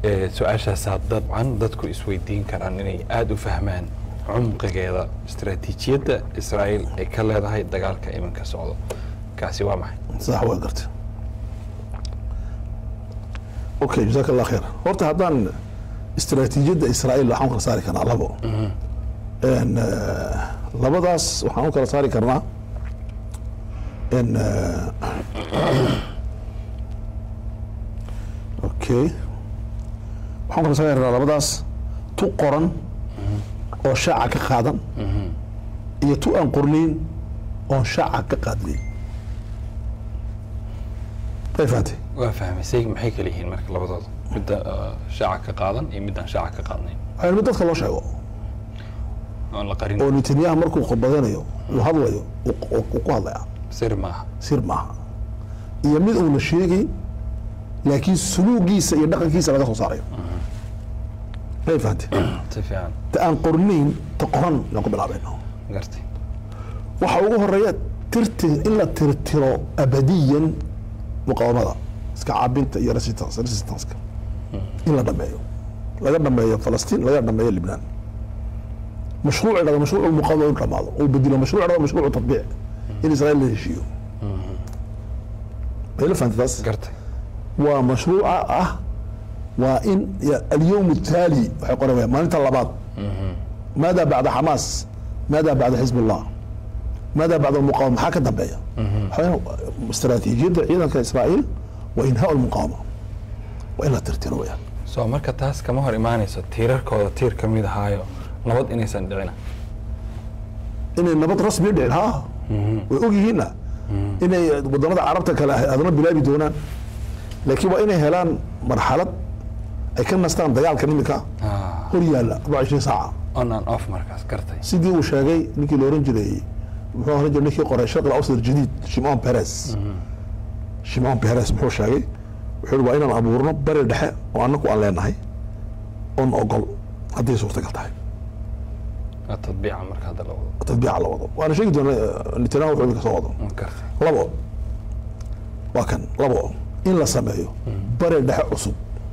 Eh, su-aashaasaa dabcan dadku isweydiin karaan inay aada u fahmaan cumqigeeda istaraatiijiyadda israa'iil ay ka leedahay dagaalka iminka socdo kaasi waa maxay sax waa garta okay jazaak allah khair horta haddaan istaraatiijiyadda israa'iil waxaan u kala saari karnaa labo En, eh, labadaas waxaan u kala saari karnaa en eh, okay waxaan u kala saari karnaa labadaas tu qoran oo shaaca ka qaadan iyo tu aan qornayn oon shaaca ka qaadnayn way fahantay waa fahmaysay maxay kala yihiin marka labadooda midda uh, shaaca ka qaadan iyo middaan shaaca ka qaadnayn waxaa mid dadka loo sheego oon la qarin oo netanyahu markuu khudbadanayo uu hadlayo uu- uu uu ku hadlaya sir maaha sir maaha iyo mid uuna sheegayn laakiin suluugiisa iyo dhaqankiisa laga soo saarayo may fahantay si fiican ta aan qornayn ta qoran inaan ku bilaabayno gartay waxa ugu horeeya tirti in la tirtiro abadiyan muqaawamada iska caabinta iyo resistance resistanceka in la dhameeyo laga dhameeyo falastiin laga dhameeyo libnaan mashruuc dhado mashruuc muqaawama inuu dhamaado uu bedelo mashruuc dhado mashruuc tatbiic in israa'iil la heshiiyo bayla fahantay taas gartay waa mashruuca ah waa in ya- alyowm التالي waxay qorayaan maalinta labaad maada bacda xamaas maada bacda xizb الlah maada bacda muqawama maxaa ka dambeeya waxaa istaraatiijiyadda ciidanka israa'iil waa inhaa lmuqawama waa in la tirtiro weyaan soo marka taas kama hor imaanayso tiirarkooda tiir ka mid ahaayo nabad inaysan dhicina inay nabad rasmi dhicin ha way og yihiinna inay wadamada carabta kale ah adna bilaabi doonaan laakiin waa inay helaan marxalad ay ka nastaan dagaalka iminka Ah, hor yaalla 24 saaca on and off markaas gartay sidii uu sheegay ninkii la oran jiray muxuu oran jiray ninkii qoray sharq al-awsat jadiid shimon peres shimon peres muxuu sheegay wuxuu yihi waa inaan abuurno bari dhexe oo annagu aan leenahay oon ogol hadday suurtagal tahay waa tadbiica marka hadda la wado tadbiica la wado waana sheegi doona netanyahu wuxuu idinka soo wado gartay labo waa kan labo in la sameeyo bari dhexe cusub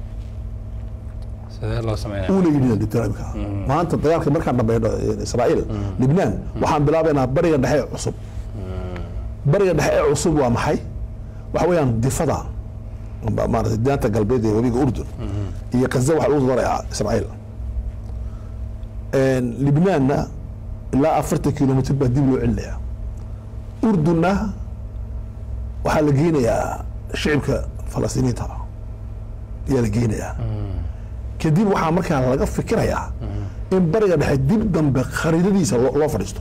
sidee loo sameynaya uuna yidhi netanyahu maanta dagaalka markaan dhameyno israa'iil libnaan waxaan bilaabaynaa bariga dhexe ee cusub bariga dhexe ee cusub waa maxay waxa weeyaan difada ma- maaragtay daanta galbeed ee webiga urdun iyo kaza waxa lagu darayaa israa'iil libnaanna ilaa afartan kilomitr baa dib loo celinayaa urdunna waxaa la geynayaa shicibka falastiiniinta ayaa la geynayaa kadib waxaa markaa laga fikirayaa in bariga dhexe dib dambe khariidadiisa loo loo fadhiisto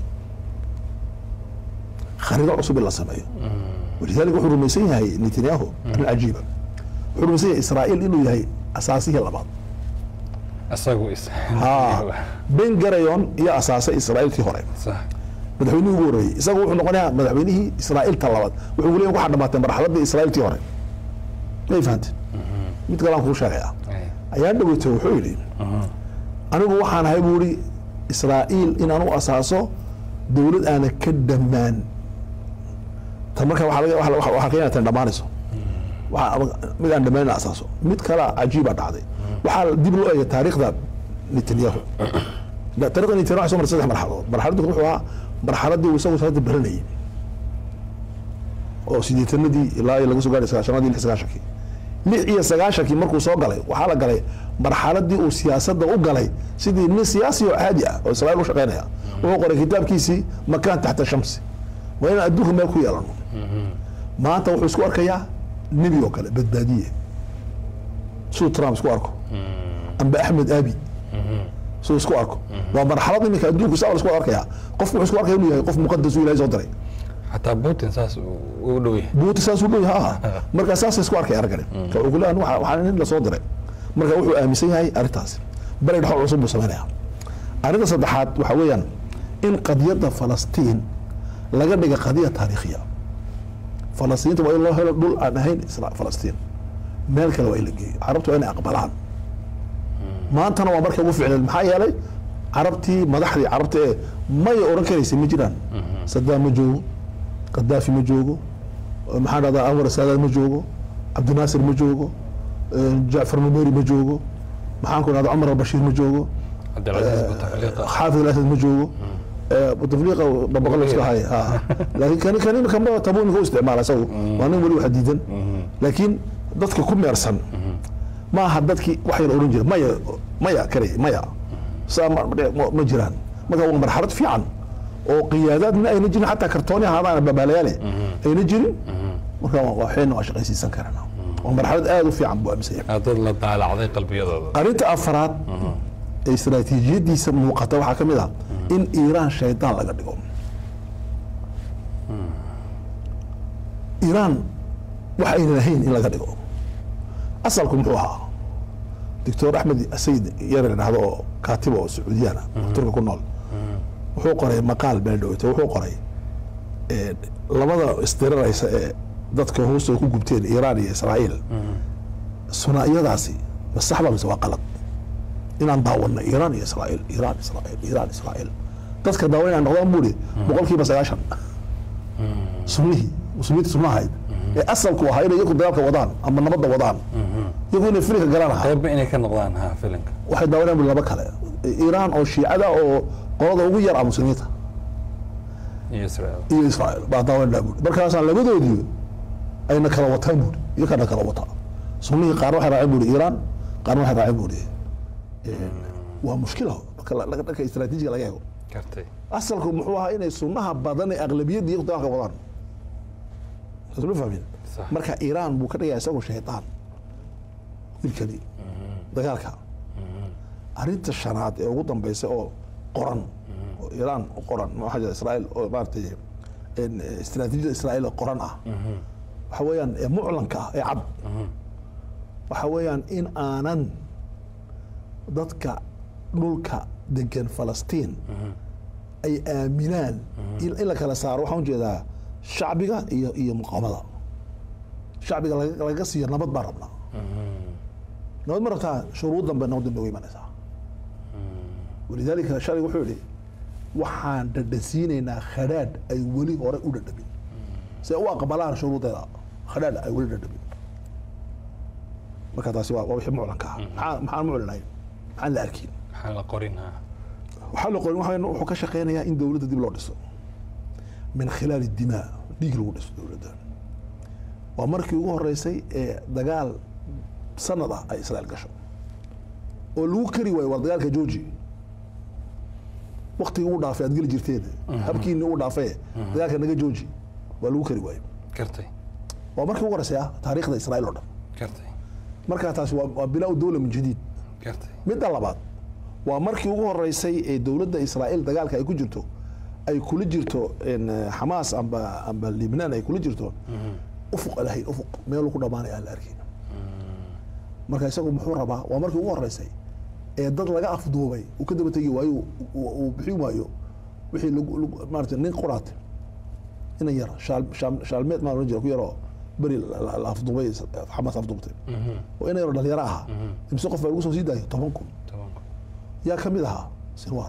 khariido cusub in la sameeyo walidaalika wuxuu rumaysan yahay netanyahu arrin cajiiba wuxuu rumaysan yahay israa'iil inuu yahay asaasihii labaad isagu is ha ben garayon iyo asaasay israa'iilkii hore sax madaxweynihii ugu horreeyey isagu wuxuu noqonayaa madaxweynihii israa'iilta labaad wuxuu leeyahay waxaa dhamaatay marxaladii israa'iiltii hore may fahanteen mid kale aan kuu sheegayaa Ay, ayaa dhaweyta wuxuu yidhi anigu waxaan ahay buu ihi israa'iil inaan u asaaso dowlad aana ka dhammaan ta marka waxaa laga- waxa- waxa- waxaa keenaya tan dhammaanayso Waxa- mid aan dhammaan in asaaso mid kale cajiiba dhacday waxaa dib loo eegay taariikhda netanyahu Da- taariikhda netanyahu waxay soo martay saddex marxaladood marxaladii hore wuxuu ahaa marxaladii uu isagu hadda baranayay oo sideetanadii ilaa iyo laga soo gaaray sagaashanadii lix sagaashankii lix iyo sagaashankii markuu soo galay waxaa la galay marxaladii uu siyaasadda u galay sidii nin siyaasi oo caadi ah oo israa'iil u shaqaynaya wuxuu qoray kitaabkiisii makaan taxta shamsi waa inaan adduunka meel ku yeelano maanta wuxuu isku arkayaa nebi oo kale badbaadiye siduu trump isku arko amba axmed abi siduu isku arko waa marxalad iminka adduunku saa la isku arkayaa qofku wuxuu isku arkaya inuu yahay qof muqadas uu ilahay soo diray xataa putin saas uu u dhow yahay buuti saasuu dhow yahay ha marka saasay isku arkay aragani ka uu kuleeyahay waxa waxaa nin la soo diray marka wuxuu aaminsan yahay arrintaasi bari dhexo cusub buu sameynaya arrinta saddexaad waxa weeyaan in qadiyadda falastiin laga dhiga qadiya taariikhiya falastiinta waa in loo helo dhul aan ahayn isra- falastiin meel kale waa in la geeyo carabtu waa inay aqbalaan maantana waa markay ugu ficneed maxaa yeelay carabtii madaxdii carabta ee may oran karaysay ma jiraan sadaam ma joogo qadaafi ma joogo maxaa dhahdaa anwar saadaad ma joogo cabdinaasir ma joogo jacfar numeri ma joogo maxaan ku idhahda cumar albashiir ma joogo cabdilcasiis butafliiqa xaafid alasad ma joogo butafliiqa dabaqo la iska haya ha laakiin kani kani imika ma tabu imika u isticmaala isagu waa nin weli wax diidan laakiin dadka ku meersan ma aha dadkii waxayna oran jireen maya maya kale maya saa ma- ma ma jiraan marka waa marxalad fiican oo qiyaadaadna ayna jirin xataa kartooni ahaadaan babaalayaale ayna jirin marka waa- waxayna waa shaqaysiisan karana waa marxalad aad u fiican buu aaminsan yahay Aa, dad la daalacday qalbiyadooda arrinta afraad ee istaraatiijiyadiisa muuqata waxaa ka mid ah in iiraan shaydaan laga dhigo iiraan wax aynan ahayn in laga dhigo asalku muxuu ahaa doctor axmed sayid yar la dhahdo oo kaatiba oo sacuudiyaan ah oo turka ku nool wuxuu qoray maqaal been dhoweyta wuxuu qoray eh, labada isdiriraysa ee dadka hoostooda ku gubteen iiraan iyo israa'iil sunaa'iyadaasi ma sax ba mise waa qalad inaan daawanno iiraan iyo israa'iil iiraan israa'iil iiraan israa'iil dadka daawan inaan noqdaan buuri boqolkiiba sagaashan sunnihii muslimiinta sunnaha ahayd ee asalku ahaa inay iyagu dagaalka wadaan ama nabadda wadaan iyagu inay filika galaan ahaa qaybba inay ka noqdaan ha filinka waxay daawanayaan buri laba kale iiraan oo shiicada oo qolada ugu yar ah muslimiinta iyo israel iyo israa'iil baa daawanayna buuri markaasaan labadoodii ayna kala wataan buuri iyo kana kala wataa sunnihii qaarna waxay raaceen buuri iiraan qaarna waxay raaceen buuri waa mushkila marka la- laga dhanka istaraatiijiga laga eego gartay asalku muxuu ahaa inay sunnaha badan ee aqlabiyadda iyagu dagaalka wadaan ma fahmin Sax. marka iiraan buu ka dhigaya isagoo shaydaan wiilkani dagaalka arrinta shanaad ee ugu dambeysa oo qoran oo iiraan u qoran waxaa jira israa'iil oo maaragtay en, eh, istaraatiijiyada israa'iil oo qoran ah waxa weeyaan ee muclanka ah ee cad waxa weeyaan in aanan dadka dhulka degan falastiin ay aaminaan in in la kala saaro waxaan ujeedaa shacbiga iyo iyo muqaamada shacbiga laga laga siiyo nabad baan rabnaa nabad ma rabtaa shuruud dambe nabadda nooga imanaysaa walidaalika shalay wuxuu yihi waxaan dhadhansiinaynaa khadhaadh ay weli hore u dhadhamin si ay u aqbalaan shuruudeeda khadhaadh ay weli dhadhamin marka taasi waa waa wixii muclanka ah maxaa maxaan muclinayn maxaan la arkin maxaan la qorin ha waxaa la qorin waxaa wuxuu ka shaqeynayaa in dowladda dib loo dhiso min khilaali dimaa dhiig lagu dhiso dowladda waa markii ugu horeysay ee dagaal sanad ah ay israa'iil gasho oo lagu kari waayo war dagaalka jooji waktigii uu dhaafay aad geli jirteen habkiini uu dhaafay dagaalka naga jooji waa lagu kari waayo gartay waa markii ugu horeysay ah taariikhda israa'iil oo dhan gartay markaa taasi waa waa bilaa dowla min jadiid gartay midda labaad waa markii ugu horeysay ee dowladda israa'iil dagaalka ay ku jirto ay kula jirto en, eh, xamaas amba amba libnaan ay kula jirto ufuq lahayn ufuq meeluu ku dhamaanaya aan la arkin marka isagu muxuu rabaa waa markii ugu horeysay ee dad laga afduubay uu ka daba tegi waayo uu- uu bixin waayo wixii lagu- lagu- maarata nin quraat inan yar shaal- shaal- shaalmeed maa oran jira ku yaroo beri la- la la afduubay xamaas afduubtay oo inan yaro dhalinyaro ahaa imse qof baa lagu soo sii daayay toban kun tobanka yaa ka mid ahaa sinwar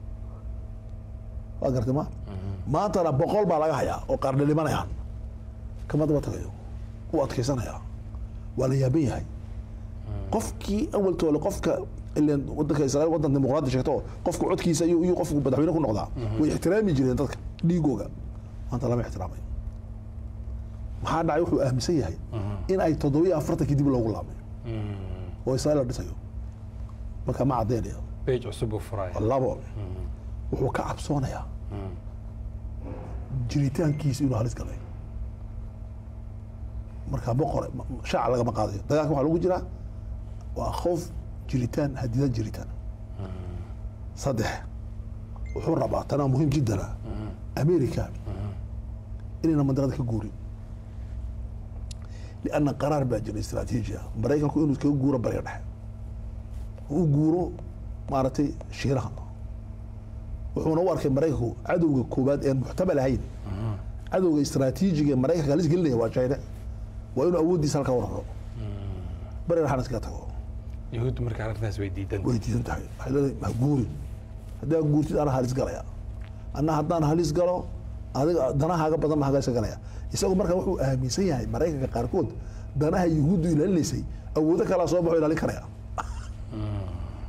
waa gartay ma maantana boqol baa laga hayaa oo qaar dhalimanayaan kama daba tagayo u adkeysanaya waa la yaaban yahay qofkii awaltoole qofka ileen wadanka israa'iil wadan dimuqraadi sheegto oo qofka codkiisa iyo iyo qofku madaxweyne ku noqdaa way ixtiraami jireen dadka dhiigooga maanta lama ixtiraamay maxaa dhacay wuxuu aaminsan yahay in ay toddobiyo afartankii dib loogu laabay oo israa'iil la dhisayo marka ma caddeynaya beej cusub uu furaya labo wuxuu ka cabsoonayaa jiritaankiisa inuu halis galay marka boqore shaaca lagama qaadayo dagaalka waxaa lagu jiraa waa khoof jiritaan hadidan jiritaan saddex wuxuu rabaa tanaa muhiim jiddana america inayna mandiqada ka guurin lianna qaraar baa jira istaraatiiji ah maraykanku inuu kaga guuro bariga dhexe u guuro maaragtay shiiraha wuxuuna u arkay maraykanku cadowga koowaad ee muxtamal ahayn cadowga istaraatiijiga ee maraykanka halis gelinaya waa china waa inuu awooddiisa halkaa wararo bariga dhexana iskaga tago yahuuddu marka arrintaas way diidan way diidan tahay waxay leedahay ha guurin haddaa guurtid anaa halis galaya anna haddaan halis galo adiga danahaaga badan baa halis galaya isagu marka wuxuu aaminsan yahay maraykanka qaarkood danaha yuhuuddu ilaalinaysay awoodo kalaa soo baxo ilaalin karaya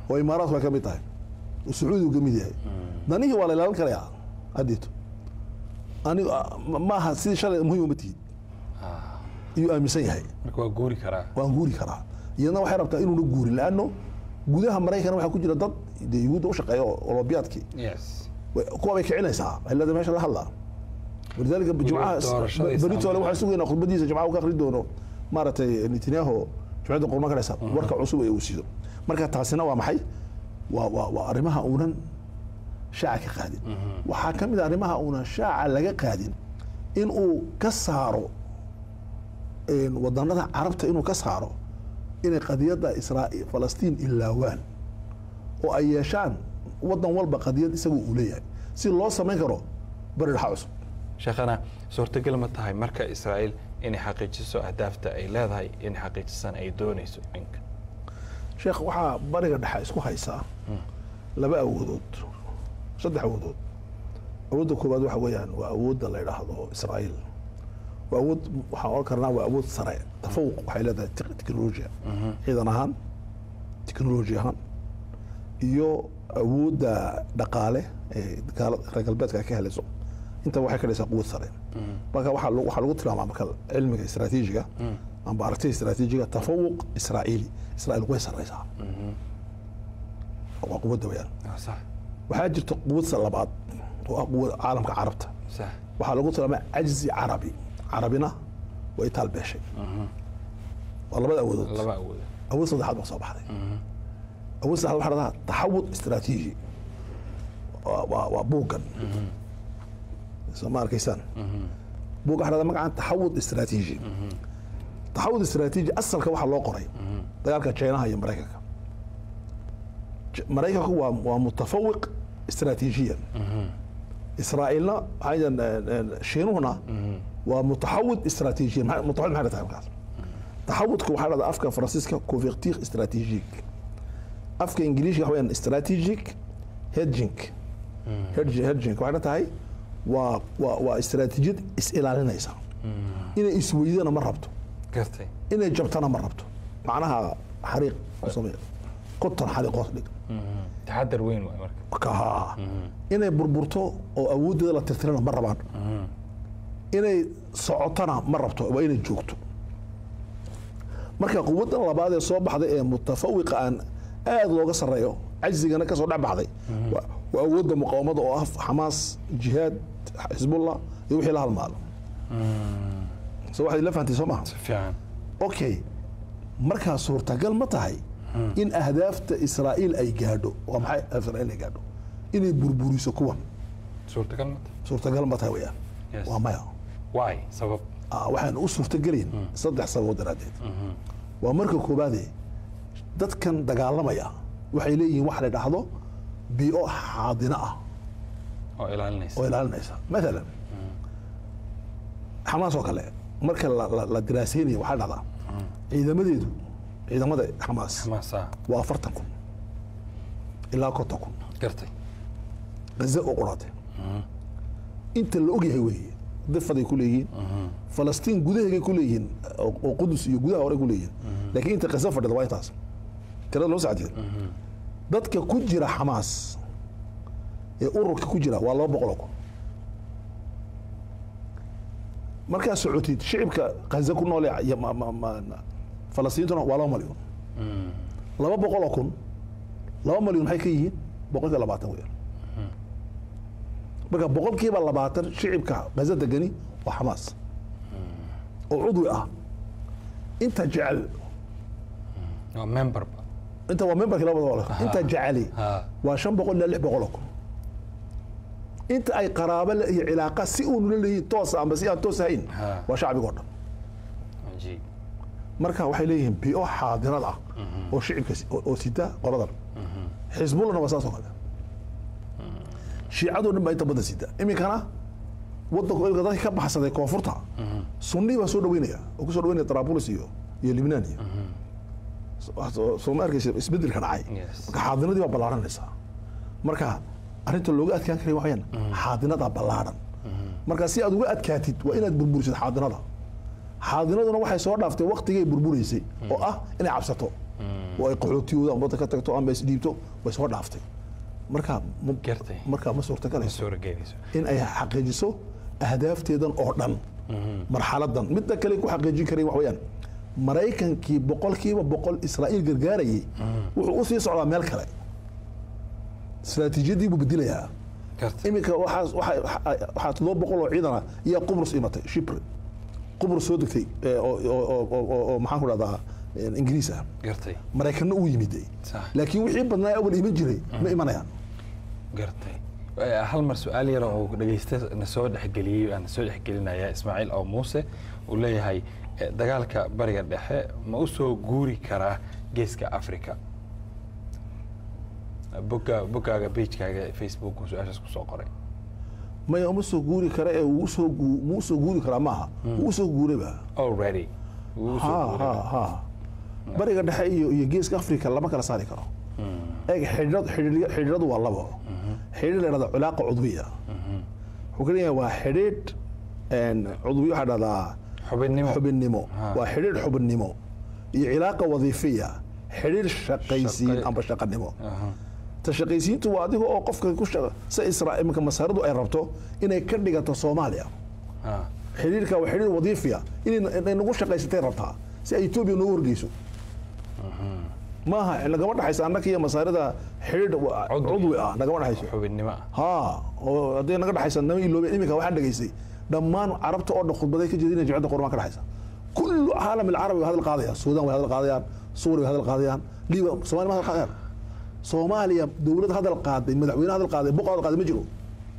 oo imaaraadku ay ka mid tahay oo sacuudigu ka mid yahay danihii waa la ilaalin karayaa haddeeto anigu ma- maaha sidii shalay muhiim uma tihid iyuu aaminsan yahay marka waa guuri karaa waan guuri karaa iyadna waxay rabtaa inuuna guurin laano gudaha maraykan waxaa ku jira dad dee yuhuudda u shaqeeya oo olobiyaadkii yes way- kuwa bay kicinaysaa cilada meesha la hadlaa walidaalika jimcaha doorashadii beritoole Soomaaliya. waxaan sugaynaa khudbadiisa jimcaha uu ka akhri doono maaragtay netanyahu jimcada qurma kadhaysa warka cusub ee uu siido marka taasina waa maxay waa waa waa arrimaha uunan shaaca ka qaadin waxaa ka mid a arrimaha uunan shaaca laga qaadin in uu ka saaro een, wadanada carabta inuu ka saaro inay qadiyadda israa'iil falastiin ilaawaan oo ay yeeshaan wadan walba qadiyad isagu uu leeyahay si loo samayn karo bari dhaxa cusub sheekhana suurtagal ma tahay marka israa'iil inay xaqiijiso ahdaafta ay leedahay inay xaqiijisan ay doonayso iminka sheekh waxaa bariga dhexa isku haysaa laba awoodood saddex awoodood awoodda koowaad waxa weeyaan waa awoodda la yidhaahdo israa'iil waa awood waxaan oran karnaa waa awood sare tafawuq waxay leedahay tek- teknolojiya ciidan ahaan teknoloji ahaan iyo awoodda dhaqaale ee gaala- reer galbeedka ay ka helayso inta waxay ka dhaysaa quwad sare marka waxaa lagu- waxaa lagu tilmaamaa marka cilmiga istaraatiijiga amba aragtida istaraatiijiga tafawuq israa'iili israa'iil way sareysaa waa quwadda weyaan Ah, sax waxaa jirta quwadsa labaad oo ah quwad caalamka carabta sax waxaa lagu tilmaamaa cajzi carabi carabina way itaal beeshay waa labada awoodood laba awood awood saddexaad baa soo baxday awood saddexaad waxaa dhahdaa taxawud istaraatiiji waa waa waa buuggan soo ma arkaysaan buugga waxaa dhahdaa magacan taxawud istaraatiiji taxawud istaraatiiji asalka waxaa loo qoray dagaalka jeynaha iyo maraykanka J- maraykanku waa waa mutafawiq istaraatiijiyan israa'iilna waxaa yidhahdaan, eh, eh, shiinuhuna waa mutaxawid istaraatiijiyan Maxay- mutaxawid maxay tahay markaas taxawudka waxaa dhahdaa afka faransiiska couverture stratégique afka ingiliishka waxa weyaan strategic hedging hedging hedging waxayna tahay waa waa waa istaraatiijiyad is ilaalinaysa inay isweydana ma rabto gartay inay jabtana ma rabto macnaha xariiq u sameeya konton xariiq hoos dhig taxadar weyn waay marka ka inay burburto oo awooddeeda la tirtirana ma rabaan inay socotana ma rabto waa inay joogto marka quwaddan labaad ee soo baxday ee mutafawiqa aan aad looga sarreeyo cajzigana ka soo dhex baxday waa waa awoodda muqaawamada oo ah xamaas jihaad xisbullah iyo wixii la halmaalo so waxaad ila fahantay soo maha si fiican okay markaa suurtagal ma tahay in ahdaafta israa'iil ay gaadho waa maxay israa'iil ay gaadho inay burburiso kuwan suurtagal ma tahay suurtagal ma tahay weyaan Yes. waa maya why sabab Ah, waxaan u suurtagelayn saddex sababood daraaddeed waa marka koobaade dadkan dagaalamaya waxay leeyihiin wax la dhahdo bii'o xaadina ah oo ilaalinaysa oo ilaalinaysa maalan xamaas oo kale marka la, la, la diraaseynayo waxaa dhahdaa ciidamadeedu ciidamada xamaas xamaasa waa afartan kun ilaa konton kun gartay gaza oo quraatay inta la ogyahay weeye difaday ku leeyihiin falastiin gudaheegay ku leeyihiin oo oo qudus iyo gudaha hore ku leeyihiin laakiin inta gaza fadhida waa intaas tirada loo sacdiyo dadka ku jira xamaas ee ururka ku jira waa laba boqol oo kun markaa socotid shicibka gaza ku noole iyo ma- ma- ma- falastiintuna waa laba malyan laba boqol oo kun laba malyan maxay ka yihiin boqolkiiba labaatan weeyaan marka boqolkiiba labaatan shicibka gaza degani waa xamaas oo cudwi ah inta jecel waa memberba inta waa memberkii labada wala inta jeceli ha waa shan boqol ilaa lix boqol oo kun inta ay qaraabo le- iyo cilaaqa si uunu la leeyihin toosa amba si aan toos ahayn Ha. waa shacbiga o dhan cajiib marka waxay leeyihiin bi'o xaadirad ah oo shicibka si- oo oo sita qoladan xisbullahna waa saas oo kale shiicadoo dhan baa inta badan sita iminkana wadanku ilka dadka ka baxsaday koonfurta sunni baa soo dhaweynaya oo kusoo dhaweynaya Trabulus iyo iyo Libnaan iyo soo- soo ma arkaysa isbedelka dhacay Yes. marka xaadinadii baa ballaaranaysaa marka arrinta looga adkaan karay waxayaan xaadinadaa ballaaran marka si aad uga adkaatid waa inaad burburisid xaadinada xaadinaduna waxay soo dhaaftay waktigay burburaysay oo ah inay cabsato oo ay qaxootiyooda ama wadda ka tagto ama isdhiibto way soo dhaaftay marka ma- Gartay. marka ma suurtagelayso suuragelayso in ay xaqiijiso ahdaafteedan oo dhan marxaladan midda kale ku xaqiijin karay wax weeyaan maraykankii boqolkiiba boqol israa'iil gargaarayay wuxuu u sii socdaa meel kale istiraatiijiyadii buu bedelayaa gartay iminka waxaa waxaa- waxaa waxaa toddoba boqol oo ciidan ah iyo qubrus imatay shipre qubrus soo degtay ee, oo oo- oo- oo- oo- oo maxaan ku dhahdaa eh, ingiriis ah gartay maraykanna uu yimid Sax. laakiin wixii badnaa awal iman jiray ma imanayaan gartay Eh, hal mar su-aal yar oo dhegeysta na soo dhexgeliyey aan soo dhexgelinaya ismaaciil oo muuse uu leeyahay eh, dagaalka bariga dhexe ma u soo guuri karaa geeska africa boga bogaaga pagekaaga facebook uu su-aashaas kusoo qoray maya uma soo guuri kara ee wuu soo gu- muu soo guuri karaa maaha wuu soo guurayba already wuu u soo ha guuray. ha ha bariga dhexe iyo iyo geeska africa lama kala saari karo eeg xidhiidhad xidhiidhya- xidhiidhadu waa labo xidhiidh la dhahda culaaqa cudwiya wuxuu ka leeyahay waa xidhiidh een, cudwiya waxaa dhahdaa xubinnimo xubinnimo Ha. waa xidhiidh xubinnimo iyo cilaaqa wadiifiya xidhiidh shaqaysiin Shaqay- amba shaqanimo Aha. ta shaqaysiintu waa adiga oo qofka ku shaqa si israa iminka masaaradu ay rabto inay ka dhigato soomaaliya Ha. xidhiirka waa xidhiir wadiifiya inay inay nagu shaqaysatay rabtaa si ay etoobiya noogu horgeyso maaha nagama dhexaysa annaka iyo masaarida xidhiir wa- Cudwi. cudwi ah nagama dhexayso xubinnimo ah ha oo hadday naga dhexaysa nama iloobeen iminka waxaan dhegaystay dhammaan carabta oo dhan khudbaday ka jeedinaya jimcadda qurmaan ka dhexaysa kullu caalam alcarabi way hadal qaadayaan suudaan way hadal qaadayaan suuriya way hadal qaadayaan liiba soomaaliya ma hadal qaadayaan soomaaliya dowlad hadal qaaday madaxweyne hadal qaaday boqor hadal qaaday ma jiro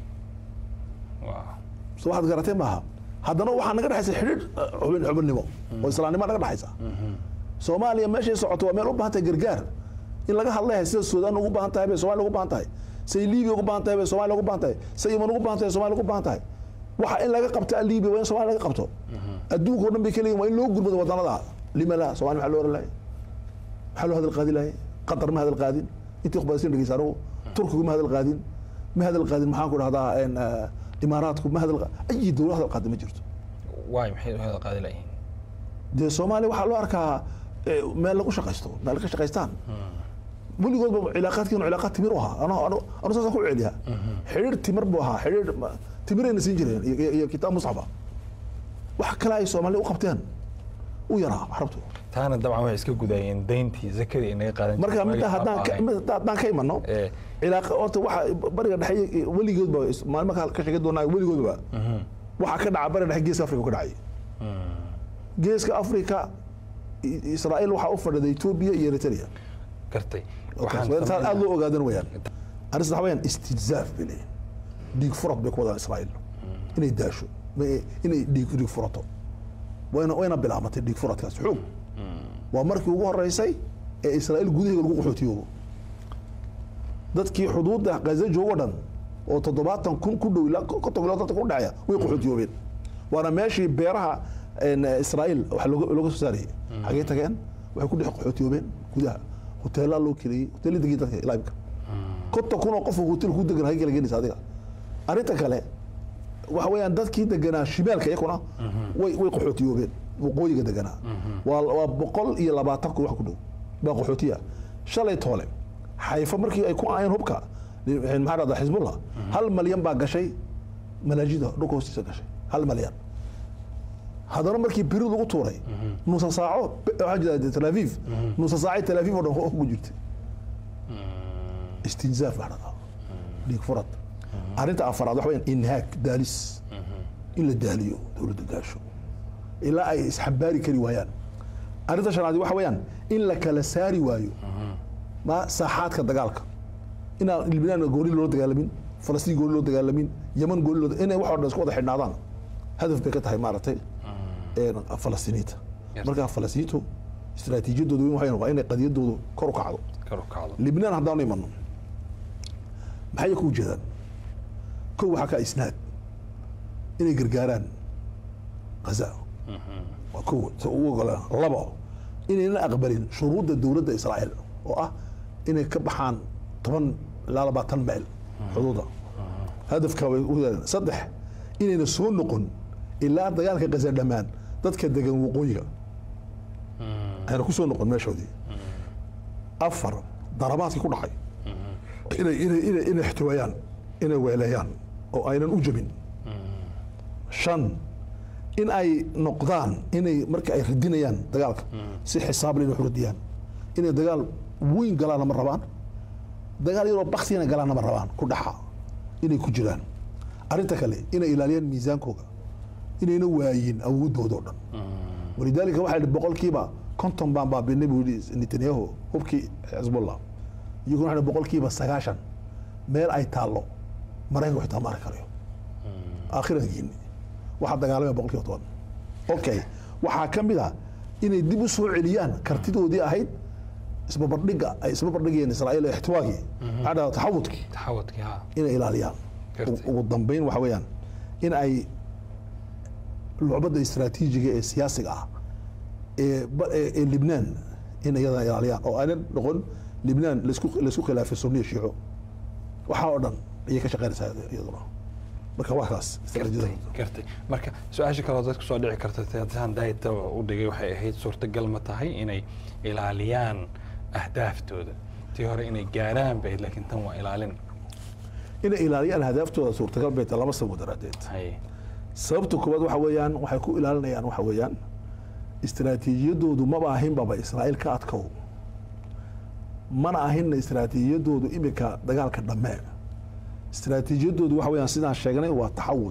Wow. soo waxaad garatee maaha haddana waxaa naga dhexaysa xidhiir eh, xubin xubinnimo oo islaamnimo naga dhexaysa soomaaliya meeshay socoto waa meel u baahan tahay gargaar in laga hadlaya sida suudaan ugu baahan tahay bay soomaaliya ugu baahan tahay say liibiya ugu baahan tahay bay soomaaliya ugu baahan tahay say yeman ugu baahan tahay soomaaliya ugu baahan tahay waxa in laga qabta liibiya waa in soomaaliya laga qabto adduunka oo dhan bay ka leeyihin waa in loo gurmado wadanada lima la soomaaliya maxaa loo oran lahay maxaa loo hadal qaadi lahay qatar ma hadal qaadin intii khubaasin dhegeysa anugu turkigu ma hadal qaadin ma hadal qaadin maxaan ku dhahdaa een, eh, imaaraadku ma hadal qa- ayi dowlad hadal qaadi ma jirto waay maxay u hada qaadi layihiin dee soomaaliya waxaa loo arkaa eh, meel lagu shaqaysto meel ka shaqaystaan weligoodba cilaaqaadkiinu cilaaqaad timir u ahaa anu anu anu saasaan ku celiyaa xidhiir timir buu ahaa xidhiir ma- timirayna siin jireen iyo- iyo iyo kitaab musxafa wax kale ay soomaaliya u qabteen u yaraa carabtu taana dabcan waxay iska gudayeen dayntii zakadii inaga qaadan marka jirtay midda waagii haddaan ka- aabbahay. midda haddaan ka imano Eh. cilaaqa horta waxa bariga dhexe iyo- weligoodba is- maalmo ka ka sheegi doonaa weligoodba waxaa ka dhaca bariga dhexe geeska afrika ka dhacay geeska afrika i- israa'iil waxaa u fadhida etoobiya iyo eritrea gartay waxaan samaynaa- aad loo ogaadan weyaan arrinta waxa weyaan istijzaaf bay leeyihin dhiig furad bay ku wadaan israa'iil inay daasho ma- inay dhiig dhiig furato wayna wayna bilaabatay dhiig furadkaas xoog waa markii ugu horeysay ee israa'iil gudaheega lagu qaxootiyoobo dadkii xuduudda gaza joogo dhan oo toddobaatan kun ku dhow ilaa konton kilood dadka ku dhacaya way qaxootiyoobeen waana meeshii beeraha een, israa'iil wax looga looga soo saarayay xagee tageen waxay ku dhex qaxootiyoobeen gudaha hoteelaa loo keliyey hoteelli degay dadka ilaa imika konton kun oo qof oo hotel ku degan hagee kala geenaysa adiga arrinta kale waxa weeyaan dadkii deganaa shimaalka iyakuna way way qaxootiyoobeen waqooyiga deganaa waa waa boqol iyo labaatan kun wax ku dhow baa qaxootiya shalay toole xayfa markii ay ku aayeen hubka maxaa dhahdaa xisbullah hal malyan baa gashay malaajida dhulka hoostiisa gashay hal malyan haddana markii birid lagu tuuray nusa saaco waxaa jira tel aviv nusa saacay tel aviv oo dhan ugu jirtay istinzaaf baa dhahdaa dhiig furad arrinta afaraad waxa weyaan inhaag daalis in la daaliyo dowladda daasho ilaa ay isxambaari kari waayaan arrinta shanaad waxa weeyaan in la kala saari waayo ma saaxaadka dagaalka inaan libnaan gooni loo dagaalamin falastiin gooni loo dagaalamin yeman gooni loo inay wax oo dhan isku wada xidhnaadaan hadaf bay ka tahay maaragtay een, falastiiniinta Yes. marka falastiiniintu istiraatiijiyadooda weyn waxay waa inay qadiyadoodu kor u kacdo kor u kacdo libnaan haddaanu imano maxay ku ujeedaan kow waxaa ka isnaad inay gargaaraan ghaza waa kow si ugu ogolaan labo inayna aqbalin shuruudda dowladda israa'iil oo ah inay ka baxaan toban ilaa labaatan mayl xuduuda hadafka way u yeeleen saddex inayna soo noqon ilaa dagaalka ghaza dhammaan dadka degan waqooyiga ayna ku soo noqon meeshoodii afar darabaadkii ku dhacay inay inay inay inay ixtiwaayaan inay weeleeyaan oo aynan u jabin shan in ay noqdaan inay marka ay radinayaan dagaalka si xisaab leh inay wax u radiyaan inay dagaal weyn galaana ma rabaan dagaal yaroo baksina galaana ma rabaan ku dhaxa inay ku jiraan arrinta kale inay ilaaliyaan miisaankooga inayna waayin awoodooda oo dhan walidaalika waxaa yidhi boqolkiiba konton baan baabinay buu yidhi netanyahu hubkii xisbullah iyaguna waxaa yidhi boqolkiiba sagaashan meel ay taallo maraykanka xitaa ma arki karayo aakhirankiini waxaa dagaalamaya boqolkiiba toban okay waxaa ka mid a inay dib u soo celiyaan kartidoodii ahayd isbabardhiga ay isbabardhigayeen israa'iil ee ixtiwaagii maxaa dhahdaa taxawudkii taxawadkii ha inay ilaaliyaan Gartay. Ugu- ugu dambeyn waxa weeyaan in ay lucbadda istaraatiijiga ee siyaasiga ah ee ba- ee ee libnaan in iyada ilaaliyaan oo aynan noqon libnaan laisku laisku khilaafay sunniya shiico waxaa oo dhan ayay ka shaqeynaysaa iyaduna marka waa kaas istaraatiijiyada gartay marka su-aasha kaloo dadku soo dhici karta haddaan daayta u dhigay waxay ahayd suurtagal ma tahay inay ilaaliyaan ahdaaftooda tii hore inay gaaraan bay ahayd, laakiin tan waa ilaalin inay ilaaliyaan hadaaftooda suurtagal bay tahay laba sabab daraadeed hay sababta koowaad waxa weeyaan waxay ku ilaalinayaan waxa weeyaan istaraatiijiyadoodu maba ahinbaba israa'iil ka adkow mana ahinna istaraatiijiyadoodu imika dagaalka dhammee istaraatiijiyadoodu waxa weeyaan sidaan sheegnay waa taxawud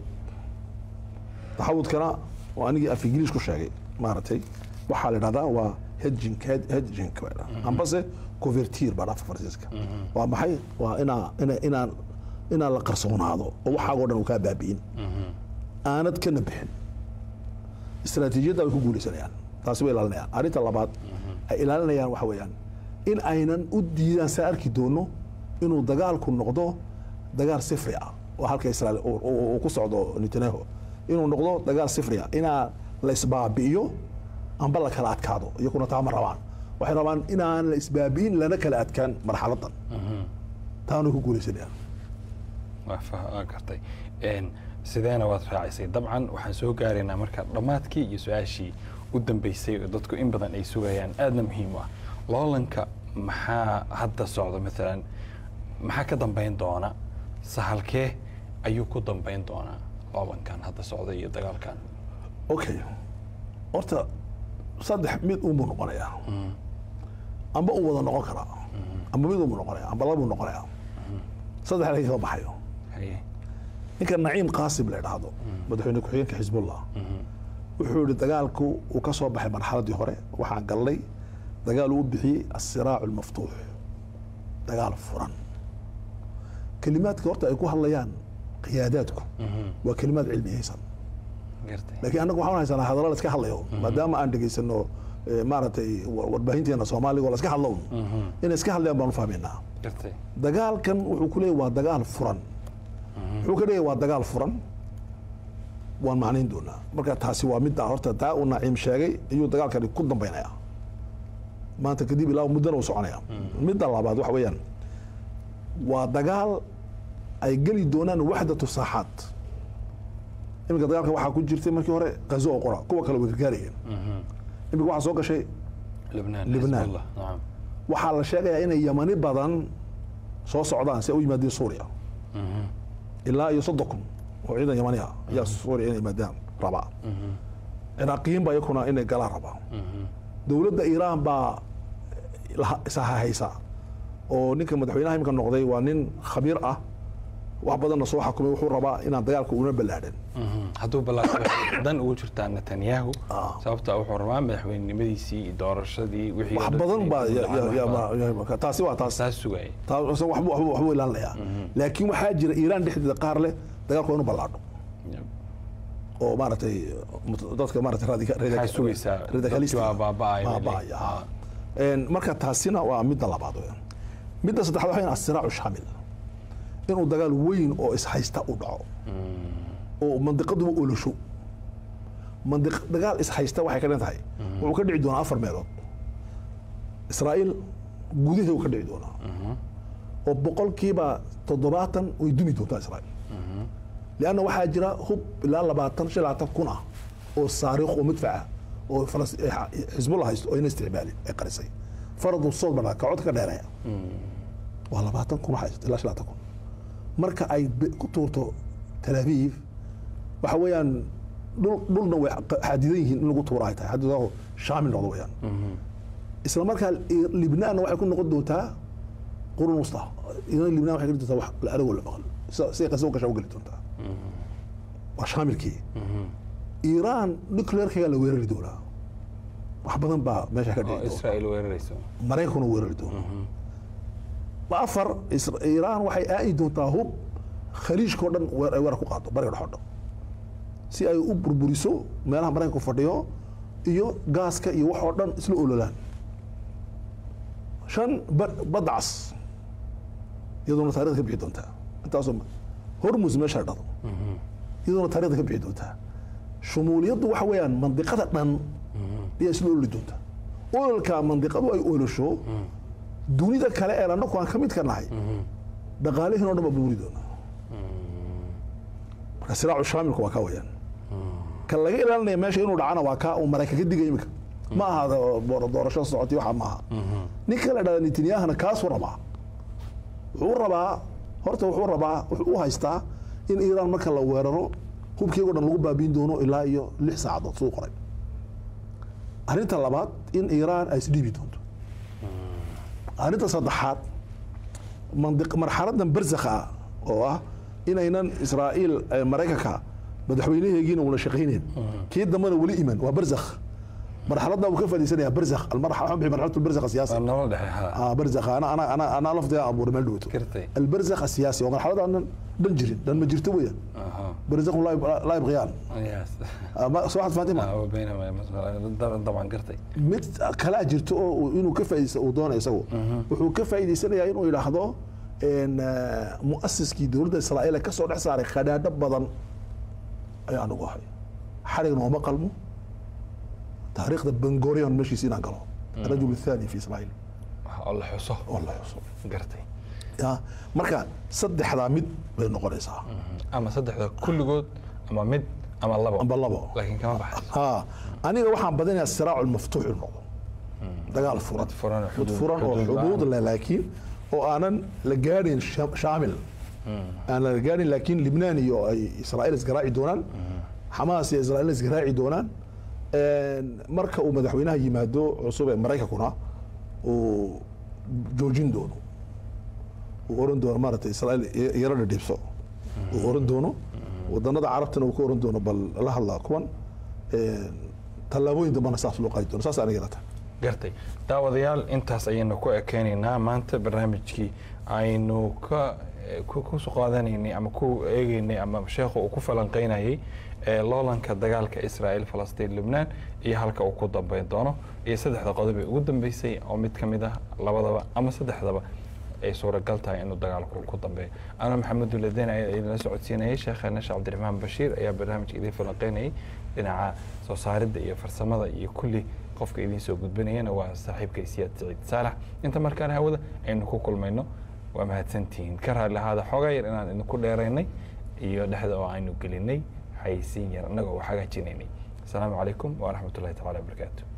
taxawudkana waa anigii af ingiliis ku sheegay maaragtay waxaa la dhahdaa waa hedging hed- hedging baa la dhahdaa. ambase covertir baa dhafa faransiiska waa maxay waa inaa ina inaan inaan la qarsoonaado oo waxaagoo dhan uu kaa baabi'in aanad kana bixin istaraatiijiyadda way ku guulaysanayaan taasi way ilaalinayaan arrinta labaad ay ilaalinayaan waxa weeyaan in aynan u diidaan saa arki doono inuu dagaalku noqdo dagaal sifri ah oo halka israel uu- uu uu ku socdo netanyahu inuu noqdo dagaal sifri ah inaa la isbaabi'iyo amba la kala adkaado iyakuna taa ma rabaan waxay rabaan inaan la isbaabi'in lana kala adkaan marxaladan taanay ku guulaysanayaan waa fa- waa gartay Een, sideena waad raacisay dabcan waxaan soo gaaraynaa marka dhammaadkii iyo su-aashii u dambeysay oo dadku in badan ay sugayaan aadna muhiim u ah loolanka maxaa hadda socda maalan maxaa ka dambeyn doona sahalkee ayuu ku dambeyn doonaa loolankan hadda socda iyo dagaalkan okay horta saddex mid unbuu noqonayaa amba uu wada noqon karaa amba mid unbuu noqonaya amba labuu noqonayaa saddex laga kama baxayo haye ninka naciim qaasim la idhaahdo madaxweyne ku-xigeenka xisbullah wuxuu yihi dagaalku uu ka soo baxay marxaladii hore waxaan galnay dagaal uu bixiyey asiraacu almaftuux dagaal furan kelimaadka horta ay ku hadlayaan qiyaadaadku waa kelimaad cilmiyeysan gartay laakiin annagu waxaan haysanaa hadallo la iska hadlayo maadaama aan dhegaysano eh, maaragtay wa- warbaahinteena soomaaliga oo la iska hadlo inay iska hadlayaan baanu fahmaynaa gartay dagaalkan wuxuu ku leeyahy waa dagaal furan wuxuu ka leeyahy waa dagaal furan waan macnayn doonaa marka taasi waa midda horta taa uu naciim sheegay ayuu dagaalkani ku dambaynaya maanta kadib ilaa muddana uu soconaya midda labaad waxa weeyaan waa dagaal ay geli doonaan waxdatu saaxaad iminka dagaalka waxaa ku jirtay markii hore qazo oo qora kuwa kale way gargaarayeen iminka waxaa soo gashay libnaan Libnaan. Xisbullah, nacam waxaa la sheegayaa inay yamani badan soo socdaan si ay u yimaadeen suuriya ilaa iyo soddon kun oo ciidan yamani ah ayaa suuriya inay yimaadaan rabaa ciraaqiyiin baa iyakuna inay galaan rabaa dowladda iiraan baa laha- ishahaysa oo ninka madaxweynaha imika noqday waa nin khabiir ah wax badanna soo xakumay wuxuu rabaa inaan dagaalka una ballaadhan Mhm. hadduu ballaato dan ugu jirtaa netanyahu Ah. sababta wuxuu rabaa madaxweynenimadiisii iyo doorashadii wixii wax oo dhan badan inay baa ku ya- dhacaan, ya- wax badan. ya- ya- taasi waa taas taas sugaya taas waxbuu waxbuu- waxbuu ilaalinayaa laakiin waxaa jira iiraan dhexdeeda qaar leh dagaalku waa inuu ballaadho oo maaragtay mut- dadka maaragtay radika- radika- Maxaa sugaysaa? radicalistic Dadkii waa baaba'aya, baaba'aya, weli. ha. Een, marka taasina waa midda labaad weeyaan midda saddexaad waxaa asiraacu shaamil inuu dagaal weyn oo ishaysta u dhaco oo mandiqaduba olosho mandiq dagaal ishaysta waxay ka dhan tahay wuxuu ka dhici doonaa afar meelood israa'iil gudaheeda uu ka dhici doonaa oo boqolkiiba toddobaatan way dumi doontaa israa'iil lianna waxaa jira hub ilaa labaatan shan labaatan kun ah oo saariikh oo madfaca oo Falas- eh, xisbullah haysto oo ina isticmaali ay qarisay faradu sood badhaa ka cod ka dheereeya waa labaatan kun waxay ilaa shan labaatan kun marka ay be- ku tuurto tel aviv waxa weeyaan dhul dhulna way qa- xadidan yihiin in lagu tuura ay tahay xadidaho shaamil noqdo weeyaan isla markaa i- libnaanna waxay ku noqon doontaa qurun wusta idan libnaan waxay geli doontaa wax la aragoo la maqal sida- siday qasabo gashaa u geli doontaa waa shaamilkii iiraan nuclearkaga la weerari doonaa wax badan baa meesha ka oo dhici doona israa'iil weerarayso maraykankuna weerari doona afar Isra- iiraan waxay aadi doontaa hub khaliijkao dhan weer ay weerar ku qaado bariga dhex oo dhan si ay u burburiso meelaha maraykanku fadhiyo iyo gaaska iyo wax oo dhan isla ololaan shan ba- badda cas iyadoona taarikhda ka bixi doontaa intaasoo ma- hormus meesha dhado iyadoona taarikhda ka bixi doontaa shumuuliyaddu waxa weeyaan mandiqada dhan ayaa isla ololi doontaa ololka mandiqadu ay olosho dunida kale ee annagu aan ka mid ka nahay dhaqaalihiin oo dhan baa burburi doonaa marka siraacu shaamilku waa kaa weyaan kan laga ilaalinaya meesha inuu dhacana waa kaa uu maraykan ka digaya imika ma aha doora- doorasho socotay waxa maaha ninka la dhahda netanyahana kaasuu rabaa wuxuu rabaa horta wuxuu rabaa wuxuu u haystaa in iiraan marka la weeraro hubkeego dhan lagu baabiin doono ilaa iyo lix saacadood suu qoray arrinta labaad in iiraan ay isdhiibi doonto arrinta saddexaad mandiq marxaladan barzakha ah oo ah inaynan israa'iil eh, maraykanka madaxweynaheegiina una shaqaynayn kii dambena weli iman waa barzakh marxaladda uu ka faa'iidaysanayaa barzakh almarxala waxaan bixi marxalatu albarzakh asiyaasi waa nolol dhexe ha آه برزخ انا انا انا انا لفظي ابو رمال دوتو كرتي. البرزخ السياسي ومرحله انا دن جرين دن ما جرت ويا aha برزخ لا يب- لا يبغيان yes آه ما سواحد فاطمه Ah, وبينما مثلا طبعا قرتي mid kala jirto oo inuu ka faa'iideysto uu doonayo isagu wuxuu ka faa'iideysanayaa inuu yidhaahdo een, ah, mu'asiskii dowladda israa'iil ka soo dhex saaray khadhaadho badan ayaan ugu ahay xarigna uma qalmo taariikhda bengorion meeshiisa inaan galo الرجل الثاني في اسرائيل oo la xuso والله يوصل gartay ya marka saddexdaa mid bay noqonaysaa ama saddexda kulligood ama mid ama labo amba labo laakiin kama baxay ha aniga waxaan badinayaa siraacu lmaftuux inuu noqdo dagaal furan Mid furan oo mid xuduud- furan oo xuduud xuduud la'aan. leh laakiin oo aanan la gaadhin sha- shaamil aan la gaadhin laakiin libnaan iyo ay israa'iil isgaraaci doonaan xamaas iyo israa'iil isgaraaci doonaan Een, marka uu madaxweynaha yimaado cusub ee maraykankuna uu joojin doono uu oran doono maaragtay israa'iil yaro dhidhiibso uu oran doono wadanada carabtana uu ka oran doono bal la hadla kuwan Een, tallaabooyin dambana saas loo qaadi doono saas aniga ila tahay gartay daawadayaal intaas ayaynu ku ekeynaynaa maanta barnaamijkii aynu ka ku ku soo qaadanaynay ama ku eegeynay ama sheekhu uu ku falanqeynayay ee loolanka dagaalka israa'iil falastiin lubnaan iyo halka uu ku dambeyn doono iyo saddexda qodob ee ugu dambeysay oo mid ka mid ah labadaba ama saddexdaba ay suuragal tahay inuu dagaalku ku dambeeyo ana maxamed duladeen ayaa idinla socodsiinayay sheekheena sheekh cabdiraxmaan bashiir ayaa barnaamijka idin falanqeynayay dhinaca soo saaridda iyo farsamada iyo kulli qofka idiin soo gudbinayana waa saaxiibka isiyaad siciid saalax inta markaan hawada aynu ku kulmayno waa mahadsantihiin ka raalli ahaada xoogaa yar inaan idinku dheeraynay iyo dhexda oo aynu gelinay xayisiin yar annagoo wax hagaajinaynay asalaamu calaykum waraxmat ullahi tacaala wabarakaatu